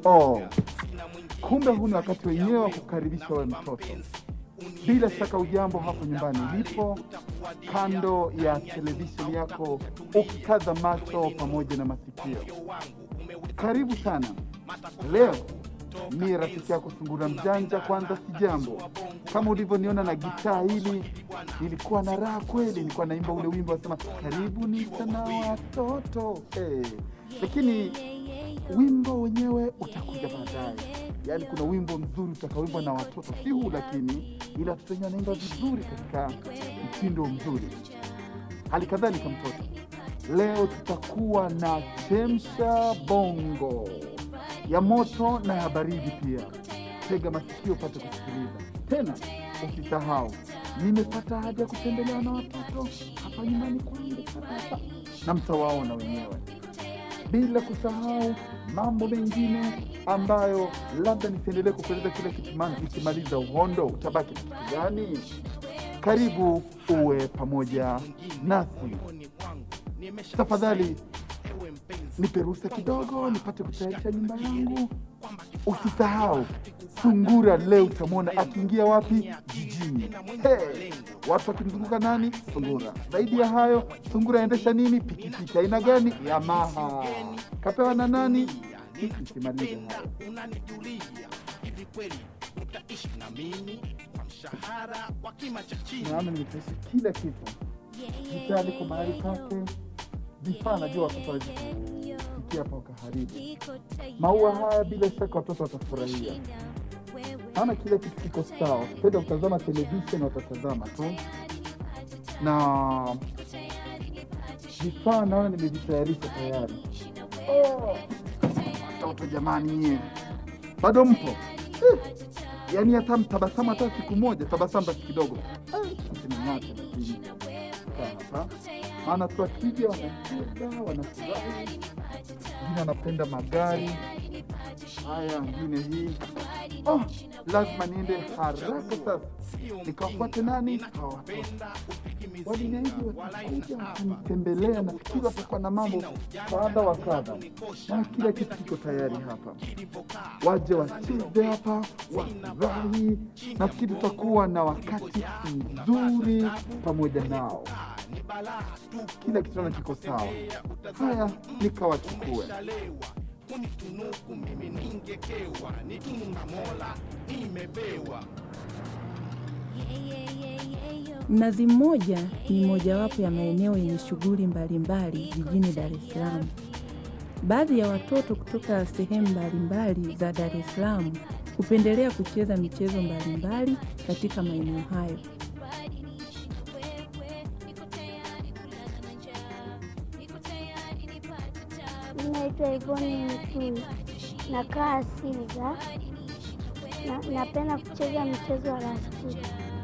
Oh, kumbe huu ni wakati wenyewe wa kukaribisha wewe mtoto. Bila shaka ujambo hapo nyumbani ulipo, kando ya televisheni yako, ukikaza macho pamoja na masikio. Karibu sana. Leo mi rafiki yako Sungura Mjanja. Kwanza si jambo, kama ulivyoniona na gitaa hili, nilikuwa na raha kweli, nilikuwa naimba ule wimbo wasema karibuni sana watoto eh. Lakini wimbo wenyewe utakuja baadaye. Yaani kuna wimbo mzuri utakaoimbwa na watoto, si huu lakini, ila watoto wenyewe wanaimba vizuri katika mtindo mzuri. Hali kadhalika mtoto, leo tutakuwa na chemsha bongo ya moto na ya baridi pia. Tega masikio upate kusikiliza. Tena usisahau, nimepata haja ya kutembelewa na watoto hapa nyumbani kwangu kabisa, na mtawaona wenyewe, bila kusahau mambo mengine ambayo labda nisiendelee kukueleza kile kitu, maana nikimaliza uhondo utabaki na kitu gani? Karibu uwe pamoja nasi. Tafadhali nipe ruhusa kidogo nipate kutayarisha nyumba yangu. Usisahau Sungura leo utamwona akiingia wapi? Jijini. Hey, watu wakimzunguka nani? Sungura. Zaidi ya hayo, Sungura aendesha nini? Pikipiki aina gani? Yamaha. Kapewa na nani? Nisimalize hayo. Naona nimetaishi kila kitu, gitaa liko mahali pake, vifaa najua watoto hawezi kufikia hapa wakaharibu. Maua haya bila shaka watoto watafurahia, maana kila kitu kiko sawa. Penda kutazama televisheni, watatazama tu, na vifaa naona nimevitayarisha tayari. Oh, watoto jamani, nyie bado mpo eh? Yaani hata mtabasamu hata siku moja, tabasamu basi kidogo, msimeng'ate lakini kaa hapa maana tu akija wanacheza wanafurahi, wengine wanapenda magari haya, wengine hii. Oh, lazima niende haraka sasa nikawafuate nani hawa watoto. Waliniahidi watakuja wakanitembelea, nafikiri watakuwa na mambo kadha wa kadha, na kila kitu kiko tayari hapa, waje wacheze hapa, wafurahi. Nafikiri tutakuwa na wakati mzuri pamoja nao kila kitu naona kiko sawa. Haya, nikawachukue. Mnazi Mmoja ni mojawapo ya maeneo yenye shughuli mbalimbali jijini Dar es Salaam. Baadhi ya watoto kutoka sehemu mbalimbali za Dar es Salaam hupendelea kucheza michezo mbalimbali katika maeneo hayo. Naitwa Ivoni Mtui, nakaa Sinza. Na, napenda kucheza mchezo wa rafiki.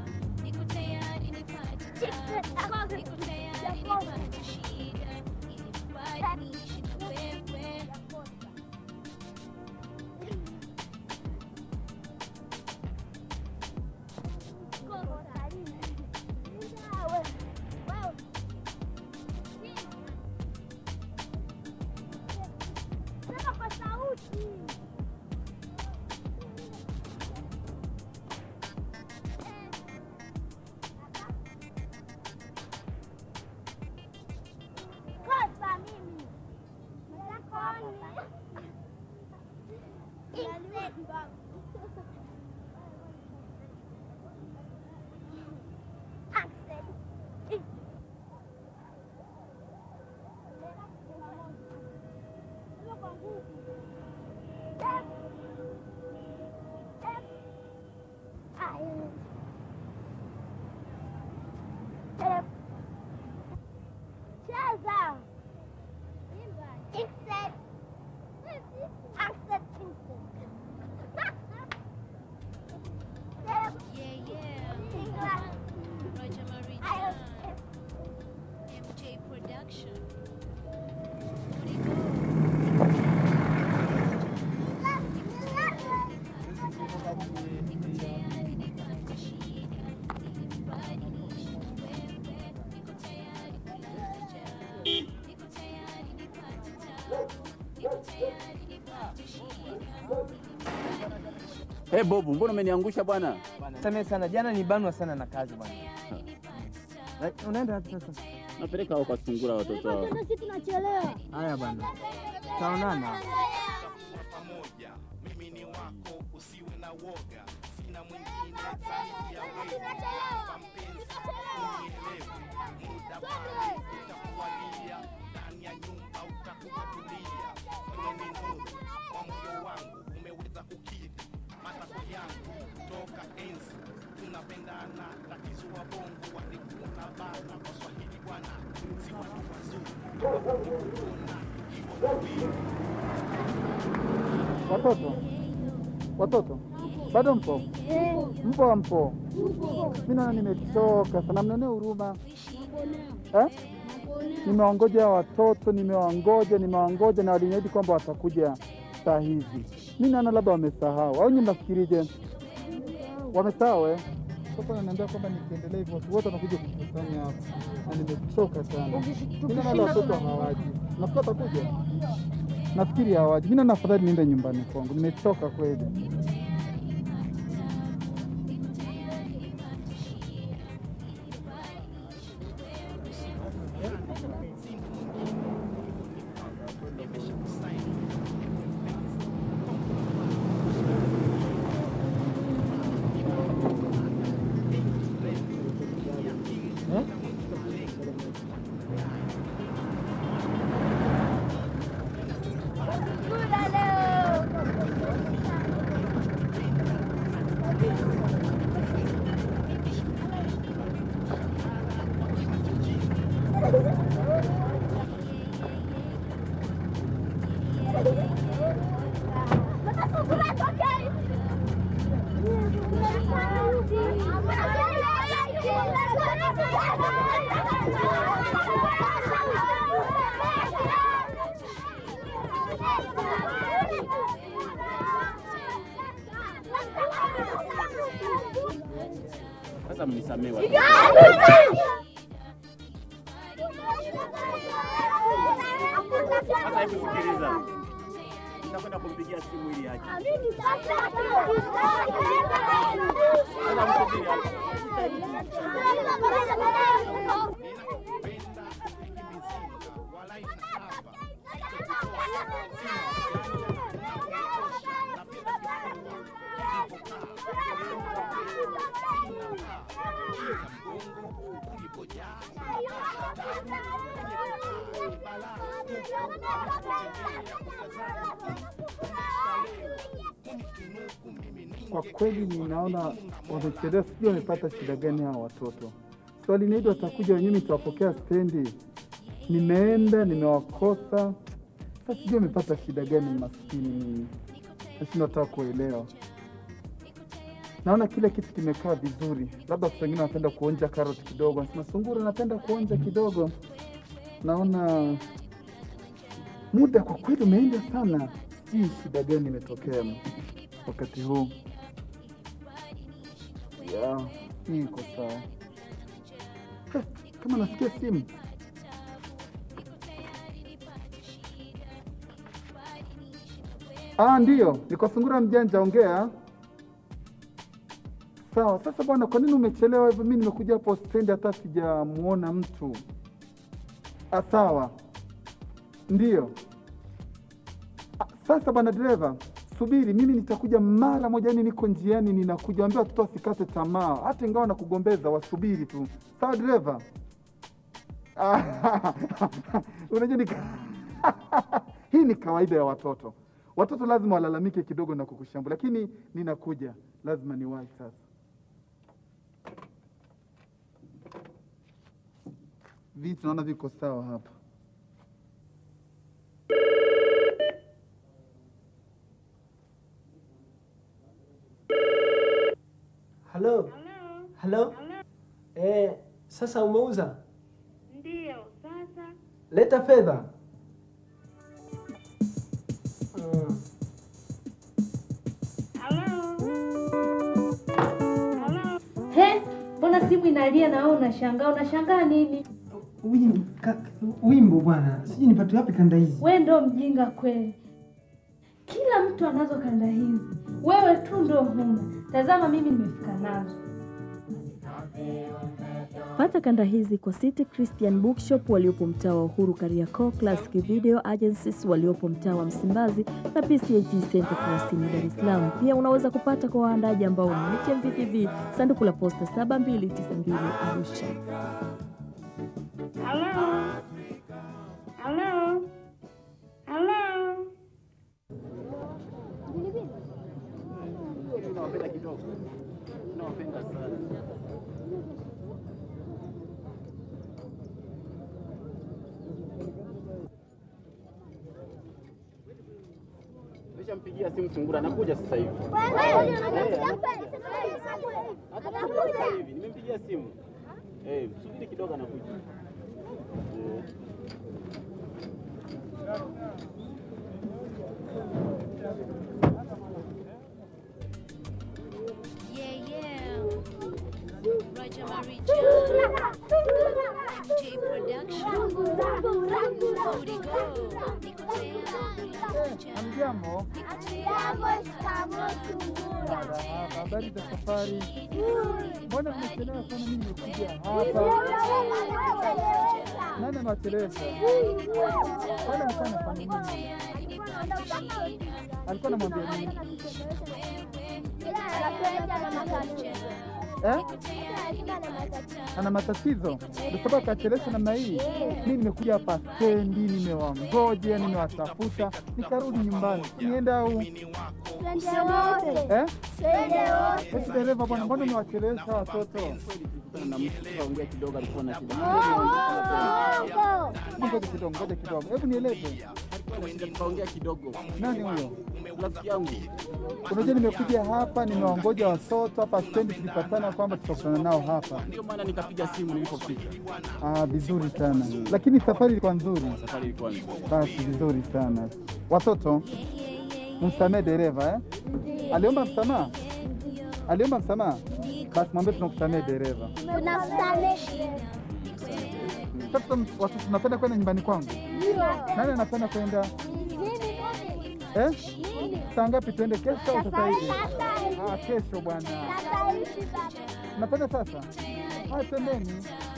Cheza. Insect. Insect. Insect. Hey Bobu, mbona umeniangusha bwana? Samehe sana, jana nibanwa sana na kazi bwana. Eh, Unaenda wapi sasa? Napeleka hao kwa sungura watoto wao. Sisi tunachelewa. Haya bwana, taonana. Watoto, watoto, bado mpo? Mpo mpo? Mi naona nimechoka sana, mnionee huruma eh? Nimewangoja hawa watoto, nimewangoja, nimewangoja na waliniahidi kwamba watakuja saa hizi. Mi naona labda wamesahau, au nyi mnafikirije? Wamesahau eh? Sasa wananiambia kwamba nikiendelea hivyo watu wote wanakuja kukusanya hapa, na nimechoka sana. Mi naona wale watoto hawaji, nafikiri watakuja nafikiri hawaji. Mimi naona afadhali niende nyumbani kwangu, nimechoka kweli. Sasa mnisamee watu. Sasa hebu sikiliza. Nitakwenda kumpigia simu ili aje. Sasa msubiri hapa. Kwa kweli ninaona wamechelewa, sijui wamepata shida gani hawa watoto. Swali niidi watakuja wenyewe, nitawapokea stendi. Nimeenda nimewakosa, sasa sijui wamepata shida gani, maskini mimi nashindwa hata kuelewa. Naona kila kitu kimekaa vizuri, labda watu wengine wanapenda kuonja karoti kidogo, nasema sungura napenda kuonja kidogo. Naona muda kwa kweli umeenda sana, sijui shida gani imetokea wakati huu. Ya, hii iko sawa. Eh, Kama nasikia simu Ah, ndiyo, niko sungura mjanja, ongea. Sawa. Sasa bwana, kwa nini umechelewa hivyo? Mimi nimekuja hapo stendi, hata sijamuona mtu. Ah, sawa, ndiyo. Ah, Sasa bwana dereva, subiri, mimi nitakuja mara moja, yani niko njiani, ninakuja. Waambia watoto wasikate tamaa, hata ingawa nakugombeza, wasubiri tu. Sawa dereva? Ah, Unajua ni hii ni kawaida ya watoto. Watoto lazima walalamike kidogo na kukushambulia, lakini ninakuja, lazima niwahi sasa. Vitu naona viko sawa hapa. Halo. Halo. Eh, sasa umeuza? Ndio, sasa Leta fedha. Mm. He, mbona simu inalia na wewe unashangaa? Unashangaa nini? Wimbo, ka, wimbo bwana, sijui nipate wapi kanda hizi. We ndo mjinga kweli. Kila mtu mtu anazo kanda hizi, wewe tu ndo huna. Tazama mimi nimefika nazo. Pata kanda hizi kwa City Christian Bookshop waliopo mtaa wa Uhuru Kariakoo, Classic Video Agencies waliopo mtaa wa Msimbazi na PCAT Center Kurasini, Dar es Salaam. Pia unaweza kupata kwa waandaji ambao ni HMVTV, sanduku la posta 7292 Arusha. Hello? Hello? Hello? Nawapenda kidogo, nawapenda sana. Nishampigia simu Sungura, anakuja sasa hivi. Atakuja sasa hivi, nimempigia simu. Eh, subiri kidogo, anakuja. Eh. Yeah, yeah. Roger Marijan. J Production. Cody Go. Niko tayari. Hamjambo, habari za safari? Mbona mmechelewa sana? Mimi nimekuja hapa. Nani amewachelewesha? Kwani alikuwa anafanya nini? Alikuwa anamwambia nini? Eh? Ana matatizo ndio sababu akachelewesha namna hii. Mimi nimekuja hapa stendi, nimewangoja, nimewatafuta, nikarudi nyumbani. Niende au eh? Eti dereva bwana, mbona umewachelewesha watoto? Tulikutana na mtu tukaongea kidogo, alikuwa na shida. Ngoja kidogo, ngoja kidogo, hebu nieleze, Alikuwa na shida, tukaongea kidogo. nani huyo? Rafiki yangu Unajua nimekuja hapa, nimewangoja watoto hapa stendi, tulipatana kwamba tutakutana nao hapa. ndio maana nikapiga simu nilipofika. Ah, vizuri sana, lakini safari ilikuwa nzuri. Safari ilikuwa nzuri. Basi vizuri sana. Watoto, msamehe dereva eh? Aliomba msamaha, aliomba msamaha. Basi mwambie tunakusamehe dereva. Sasa watoto, tunapenda kwenda nyumbani kwangu. Nani anapenda kwenda eh? Saa ngapi tuende? Kesho au sasa hivi? Ah, kesho bwana. Napenda sasa. Haya, twendeni.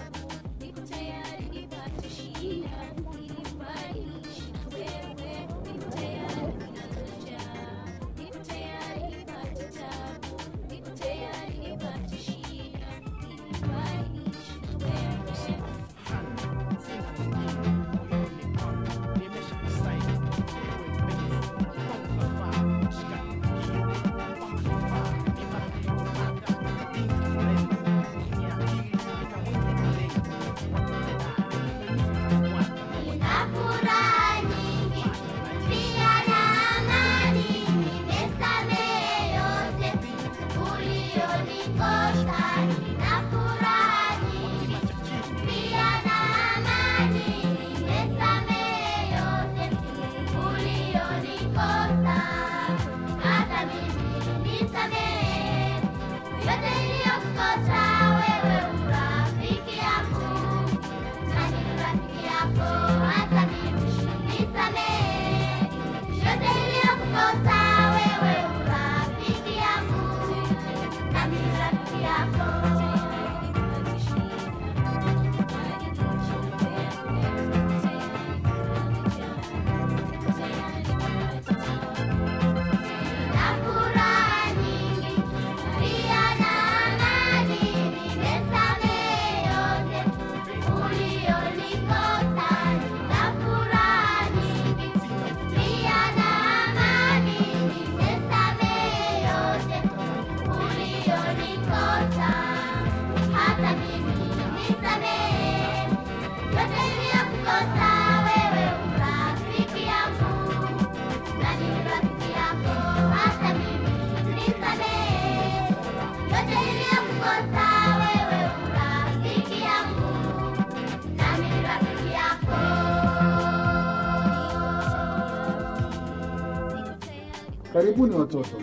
Karibuni watoto,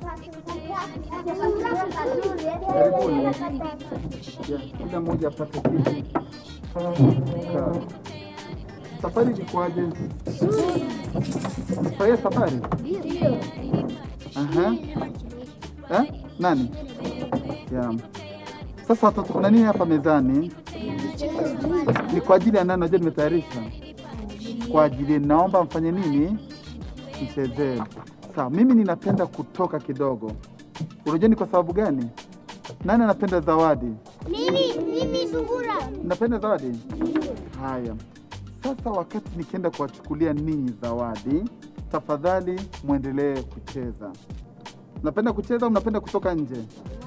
karibuni. Ya, Kila mmoja apate kiti. Kaa. Safari ilikuwaje? Furahia safari? Aha. Eh? Nani? Yeah. Sasa watoto, kuna nini hapa mezani? Ni kwa ajili ya nani? Najua nimetayarisha kwa ajili, naomba mfanye nini? Mchezee. Sawa, mimi ninapenda kutoka kidogo. Unajua ni kwa sababu gani? Nani anapenda zawadi? Mimi, mimi sungura. Napenda zawadi. Haya, sasa wakati nikienda kuwachukulia ninyi zawadi, tafadhali mwendelee kucheza. Napenda kucheza au mnapenda kutoka nje?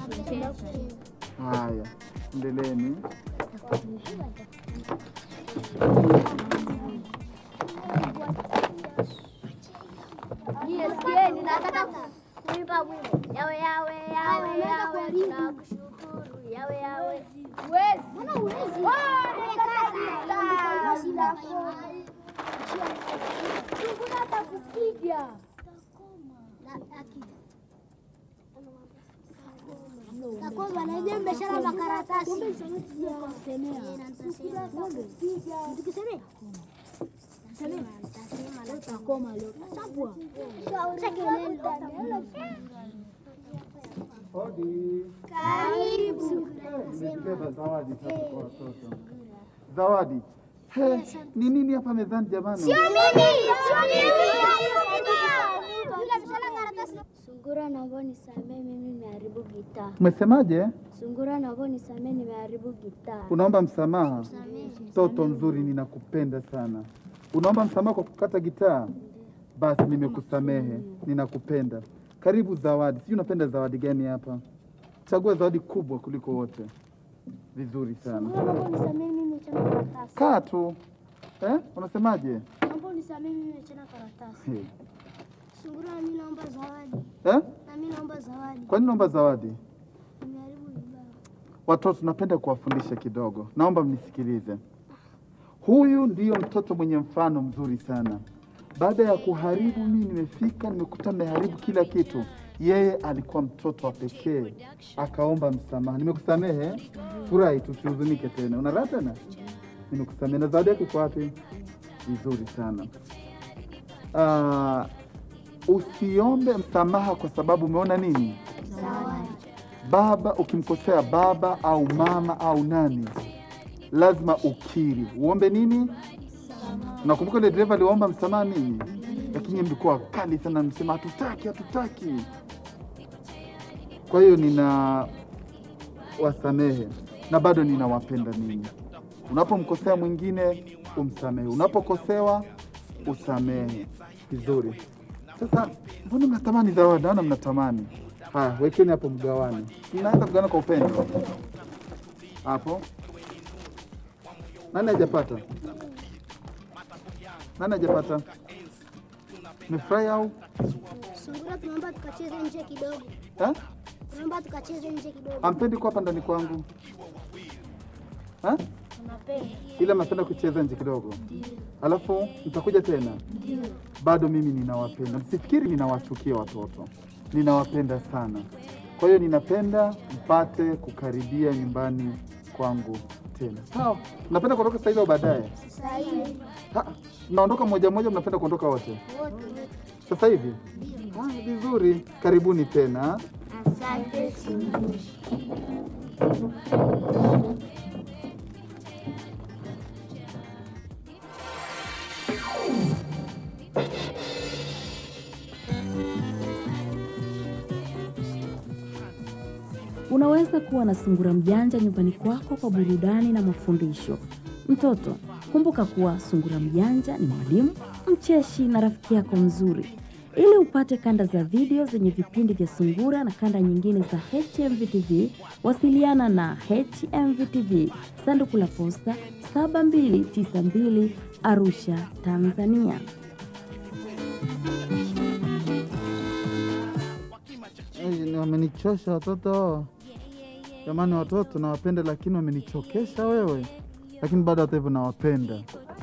Haya, endeleeni. Sikieni, nataka kuimba wimbo. Yawe yawe yawe yawe, tunakushukuru yawe yawe. Mbona huwezi? Sungura atakupiga. Takoma na je mmeshara makaratasi. Tukisemea Karibu. Nimebeba zawadi sasa kwa watoto. Zawadi. He, ni nini hapa mezani jamani? Sio mimi, sio mimi. Sungura, naomba nisamee, mimi nimeharibu gitaa. Umesemaje? Sungura, naomba nisamee, nimeharibu gitaa. Unaomba msamaha? Mtoto mzuri, ninakupenda sana. Unaomba msamaha kwa kukata gitaa? Basi nimekusamehe, ninakupenda. Karibu zawadi. Sijui unapenda zawadi gani hapa? Chagua zawadi kubwa kuliko wote. Vizuri sana. Naomba unisamee, mimi nimechana karatasi. Kaa tu. Eh? Unasemaje? Naomba unisamee, mimi nimechana karatasi. Hey. Sungura, na mimi naomba zawadi. Eh? Na mimi naomba zawadi. Kwa nini naomba zawadi? Nimeharibu vibaya. Watoto, napenda kuwafundisha kidogo, naomba mnisikilize. Huyu ndiyo mtoto mwenye mfano mzuri sana. Baada ya kuharibu, mimi nimefika, nimekuta mmeharibu kila kitu. Yeye alikuwa mtoto wa pekee, akaomba msamaha. Nimekusamehe, furahi, tusihuzunike tena. Una raha tena? Nimekusamehe. Na zawadi yako iko wapi? Vizuri sana. Ah, usiombe msamaha kwa sababu umeona nini? baba ukimkosea baba au mama au nani, lazima ukiri. Uombe nini? Nakumbuka ile dereva aliomba msamaha nini, lakini mlikuwa wakali sana, msema hatutaki, hatutaki. Kwa hiyo nina wasamehe na bado ninawapenda ninyi. Unapomkosea mwingine umsamehe, unapokosewa usamehe. Vizuri. Sasa mbona mnatamani zawadi? Naona mnatamani. Haya, wekeni hapo mgawane. Mnaanza kugawana kwa upendo hapo. Nani hajapata? Nani hajapata? Mefurahi au Sungura, tunaomba tukacheze nje kidogo. eh? Tunaomba tukacheze nje kidogo. Hampendi kuwa hapa ndani kwangu eh? Tunapenda. Ila mnapenda kucheza nje kidogo, alafu mtakuja tena. Bado mimi ninawapenda, msifikiri ninawachukia watoto, ninawapenda sana. Kwa hiyo ninapenda mpate kukaribia nyumbani kwangu tena. Sawa, mnapenda kuondoka sasa hivi au baadaye? Sasa hivi Ha, Mnaondoka moja moja, mnapenda kuondoka wote wote. sasa hivi? Ah, vizuri, karibuni tena. Asante Sungura. Unaweza kuwa na sungura mjanja nyumbani kwako kwa burudani na mafundisho. Mtoto, kumbuka kuwa sungura mjanja ni mwalimu, mcheshi na rafiki yako mzuri. Ili upate kanda za video zenye vipindi vya sungura na kanda nyingine za HMVTV, wasiliana na HMVTV, sanduku la posta 7292 Arusha, Tanzania. Ai, ni wamenichosha watoto jamani, watoto nawapenda, lakini wamenichokesha wewe, lakini bado hata hivyo nawapenda.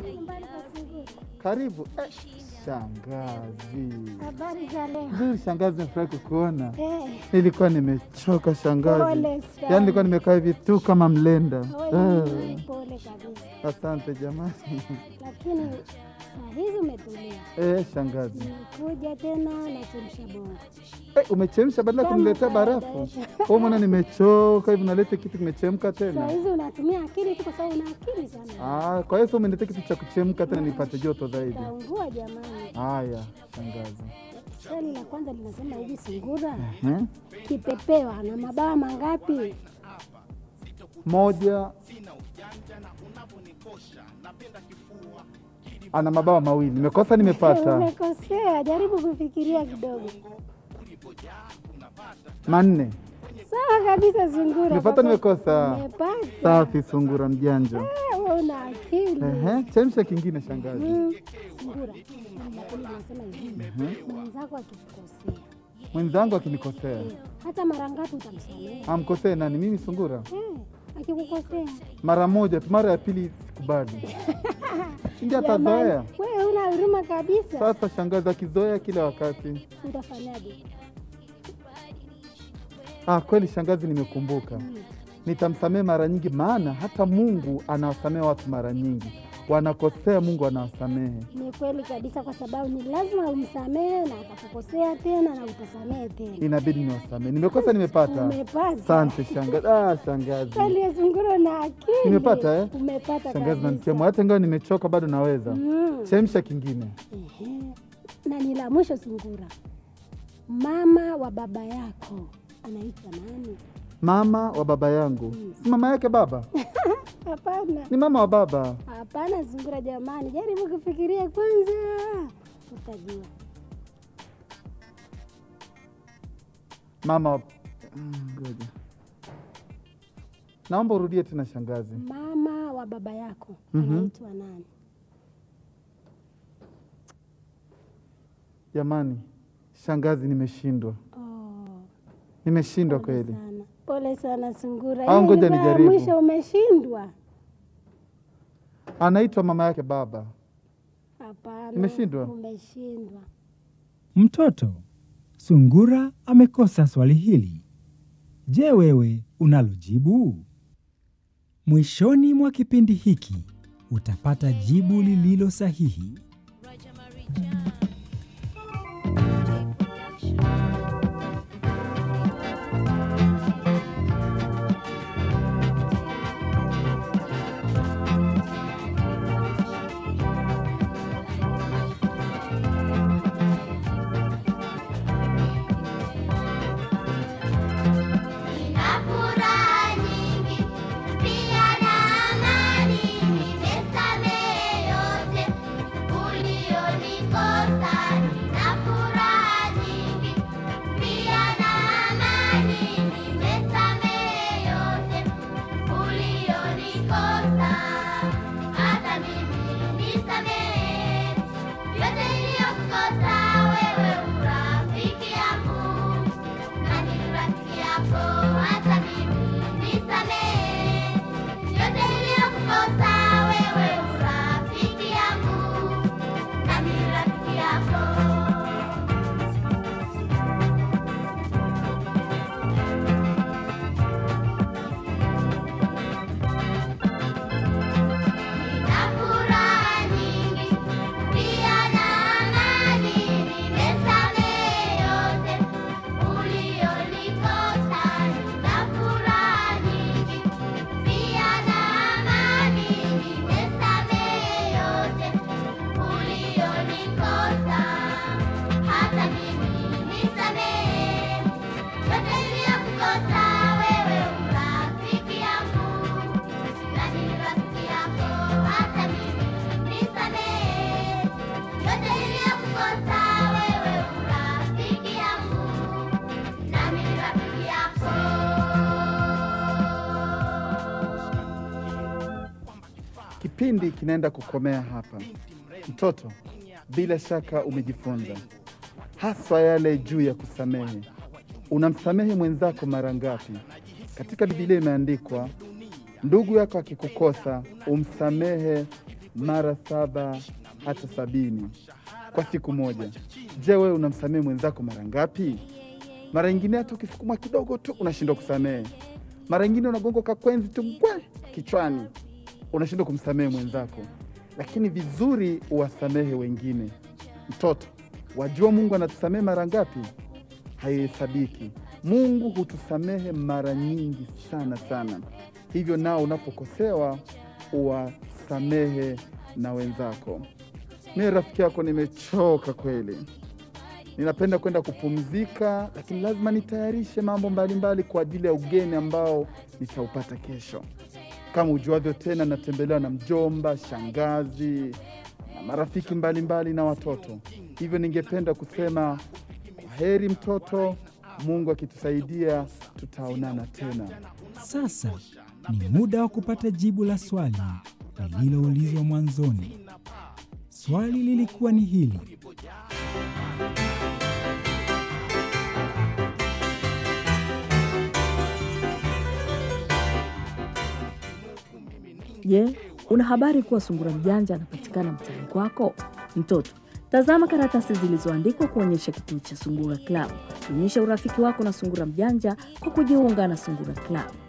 Karibu eh, shangazi. Habari za leo? Nzuri shangazi, nafurahi kukuona. Eh, Nilikuwa nimechoka shangazi, Pole sana. yaani nilikuwa nimekaa hivi tu kama mlenda. wewe Eh, ni pole kabisa. Asante jamani. Lakini Saa hizi umetulia. Eh, shangazi. Nimekuja tena nachemsha bongo. Eh, umechemsha badala ya Kama kuniletea kawaida. barafu. Wewe mwana nimechoka hivi naleta kitu kimechemka Saa tena. hizi unatumia akili tu kwa sababu una akili sana. Ah, kwa hiyo sasa umeniletea kitu cha kuchemka tena nipate joto zaidi. Taungua jamani. Haya, shangazi. Swali la kwanza linasema hivi, sungura Hmm? kipepeo ana mabawa mangapi? Moja ana mabawa mawili. Nimekosa nimepata? Umekosea, jaribu kufikiria kidogo. Manne. Sawa kabisa, sungura. Nimepata Kwa- nimekosa? Umepata. Safi, sungura mjanja. Ah, wewe una akili. Ehe, chemsha kingine shangazi. Mm, Sungura, swali la pili linasema hivi, mwenzako akikukosea Mwenzangu akinikosea, hata mara ngapi utamsamehe? amkosee nani? Mimi sungura? Eh, akikukosea Mara moja tu, mara ya pili sikubali. Ndio atazoea. Jamani, wewe una huruma kabisa. Sasa shangazi akizoea kila wakati. Utafanyaje? Ah, kweli shangazi, nimekumbuka. Nitamsamehe mara nyingi, maana hata Mungu anawasamehe watu mara nyingi. Wanakosea, Mungu anawasamehe. Ni kweli kabisa, kwa sababu ni lazima umsamehe na atakukosea tena na utasamehe tena. Inabidi niwasamehe. Nimekosa, nimepata. Umepata. Asante shangazi. Ah, shangazi. Kweli ya sungura na akili. Nimepata eh? Umepata Shangazi kabisa. nanichema, hata ingawa nimechoka bado naweza. Mm. Chemsha kingine. Ehe. Na ni la mwisho sungura, mama wa baba yako anaitwa nani? Mama wa baba yangu, si mama yake baba? Hapana, Ni mama wa baba. hapana sungura jamani, jaribu kufikiria kwanza, utajua. Mama wa... Mm, ngoja. Naomba urudie tena shangazi. Mama wa baba yako Mhm. anaitwa nani? Jamani, shangazi, nimeshindwa. Oh, Nimeshindwa kweli. sana. Pole sana sungura, Au Hiyo ngoja ilikuwa ya nijaribu. mwisho umeshindwa. Anaitwa mama yake baba. Hapana, Nimeshindwa? umeshindwa. Mtoto, sungura amekosa swali hili. Je, wewe unalo jibu? Mwishoni mwa kipindi hiki utapata jibu lililo sahihi. Nina furaha nyingi, pia na amani, nimesamehe yote ulionikosa. Nina furaha nyingi, pia na amani, nimesamehe yote ulionikosa. Hata mimi nisamehe yote niliyokukosa, wewe urafiki yangu na ni rafiki yako, hata mimi nisamehe yote niliyokukosa, wewe urafiki yangu na ni rafiki yako. Nina furaha nyingi, pia na amani, nimesamehe yote ulionikosa. Nina furaha nyingi, pia na amani, nimesamehe yote ulionikosa. Hata mimi nisamehe yote niliyokukosa, wewe urafiki yangu na ni rafiki yako, hata mimi nisamehe yote niliyokukosa, wewe urafiki yangu nami ni rafiki yako. Kipindi kinaenda kukomea hapa. Mtoto, bila shaka umejifunza haswa yale juu ya kusamehe. Unamsamehe mwenzako mara ngapi? Katika Biblia imeandikwa, ndugu yako akikukosa umsamehe mara saba hata sabini kwa siku moja. Je, wewe unamsamehe mwenzako mara ngapi? Mara nyingine hata ukisukumwa kidogo tu unashindwa kusamehe. Mara nyingine unagongwa kakwenzi tu ngwe kichwani, unashindwa kumsamehe mwenzako. lakini vizuri uwasamehe wengine. Mtoto, wajua Mungu anatusamehe mara ngapi? Haihesabiki. Mungu hutusamehe mara nyingi sana sana. Hivyo nao unapokosewa uwasamehe na wenzako. Mimi rafiki yako nimechoka kweli, ninapenda kwenda kupumzika, lakini lazima nitayarishe mambo mbalimbali kwa ajili ya ugeni ambao nitaupata kesho. Kama ujuavyo tena, natembelewa na mjomba, shangazi na marafiki mbalimbali mbali na watoto. Hivyo ningependa kusema kwa heri mtoto, Mungu akitusaidia tutaonana tena. Sasa ni muda wa kupata jibu la swali lililoulizwa mwanzoni. Swali lilikuwa ni hili: Je, una habari kuwa sungura mjanja anapatikana mtaani kwako? Mtoto, tazama karatasi zilizoandikwa kuonyesha kituo cha Sungura Club. Onyesha urafiki wako na sungura mjanja kwa kujiunga na Sungura Club.